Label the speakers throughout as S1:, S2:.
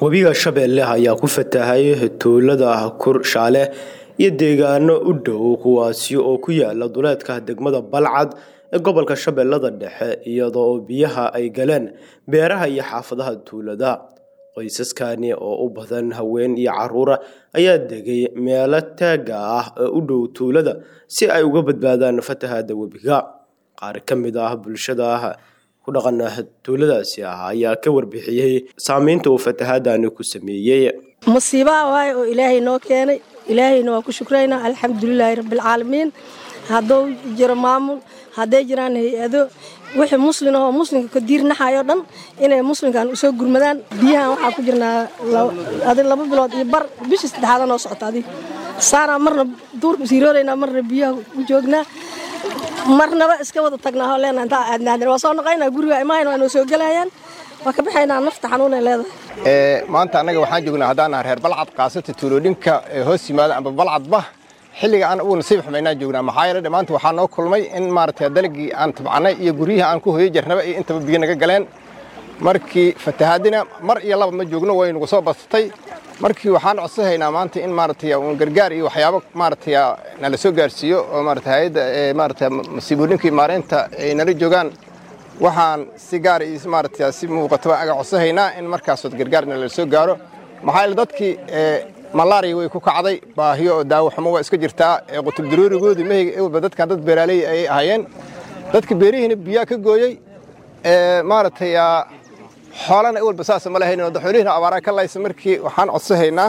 S1: webiga shabeelle ayaa ku fatahay tuulada kurshaale iyo deegaano u dhow kuwaasi oo ku yaala duleedka degmada balcad ee gobolka shabeellada dhexe iyadoo biyaha ay galeen beeraha iyo xaafadaha tuulada qoysaskani oo u badan haween iyo caruura ayaa degay meelo taaga ah ee u dhow tuulada si ay uga badbaadaan fatahaada webiga qaar ka mid ah bulshada ku dhaqan tuuladaasi ah ayaa ka warbixiyey saameynta uu fatahaadani ku sameeyey
S2: musiibaha waaye oo ilaahay noo keenay ilaahayna waa ku shukraynaa alxamdulilaahi rabbialcaalamiin hadduu jiro maamul hadday jiraan hay-ado wixii muslin ahoo muslimka ka diirnaxayo dhan inay muslimkan usoo gurmadaan biyahan waxaa ku jirnaa adi laba bilood iyo bar bishii saddexaada noo socota adig saanaa marna duurka siirooraynaa marna biyaha u joognaa marnaba iska wada tagnaa oo leenaa intaa aadnaadin waa soo noqaynaa guriga imahayn waa noo soo gelayaan waa ka baxaynaa nafta xanuunay leedahay
S3: maanta annaga waxaan joognaa haddaan naha reer balcad kaasata tuulooyinka hoos yimaada amba balcadba xilliga aan ugu nasiib xumaynaan joognaa maxaa yeele maanta waxaa noo kulmay in maaragtay dalagii aan tabcannay iyo guryihii aan ku hoyo jarnaba iyo intaba biyo naga galeen markii fatahaadina mar iyo laba ma joogno way nagu soo badsatay markii waxaan codsahaynaa maanta in maaragtay uun gargaar iyo waxyaabo maaragtay nala soo gaarsiiyo oo maaragtay hay'adda maaragtay masiibooyinkii maareynta ay nala joogaan waxaan si gaar iyo maaragtay si muuqataba aga codsahaynaa in markaasood gargaar nala soo gaaro maxaa yeele dadkii malaariya way ku kacday baahiyo oo daawo xumo waa iska jirtaa ee qutub daroorigoodii mahayga ewalba dadkan dad beeraaley ayay ahaayeen dadka beerihiina biyaa ka gooyey maaragtay xoolana ewalba saasa ma lahayn xoolihiina abaaraa ka laysa markii waxaan codsahaynaa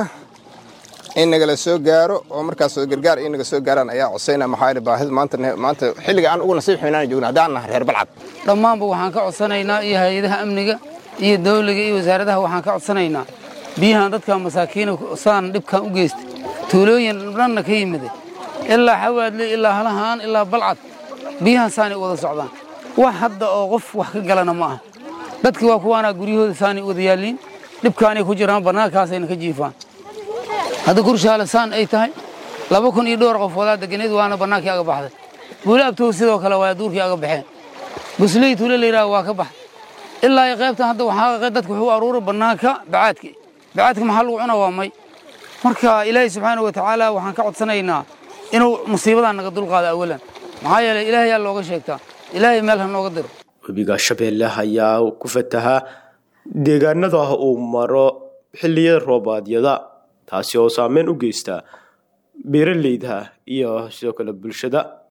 S3: in nagala soo gaaro oo markaasoo gargaar in naga soo gaaraan ayaa codsaynaa maxaa yeele baahida maanta maanta xilliga aan ugu nasiib xumaynaan joogna haddaan nahay reer balcad
S4: dhammaanba waxaan ka codsanaynaa iyo hay-adaha amniga iyo dawliga iyo wasaaradaha waxaan ka codsanaynaa biyahan dadka masaakiina saan dhibkan u geystay tuulooyin dhanna ka yimiday ilaa xawaadle ilaa halahaan ilaa balcad biyahan saanay wada socdaan wax hadda oo qof wax ka galana ma aha dadkii waa kuwaanaa guryahooda saanay wada yaalliin dhibkaanay ku jiraan bannaankaasayna ka jiifaan hadda kurshaale saan ay tahay laba kun iyo dhowr qof wadaa deganeed waana bannaankii aga baxday buuli abtow sidoo kale waa duurkii aga baxeen busley tuule layidhaha waa ka baxday ilaa iyo qaybtan hadda waxaa dadku wuxuu aruuray bannaanka bacaadki bacaadka maxaa lagu cuna waa may marka ilaahay subxaana wa tacaala waxaan ka codsanaynaa inuu musiibadan naga dulqaado awalan maxaa yeeley ilaahayaa looga sheegtaa ilaahay meel ha nooga diro
S1: webiga shabeelle ayaa ku fatahaa deegaanada uu maro xilliyada roobaadyada taasi oo saameyn u geysta beeraleyda iyo sidoo kale bulshada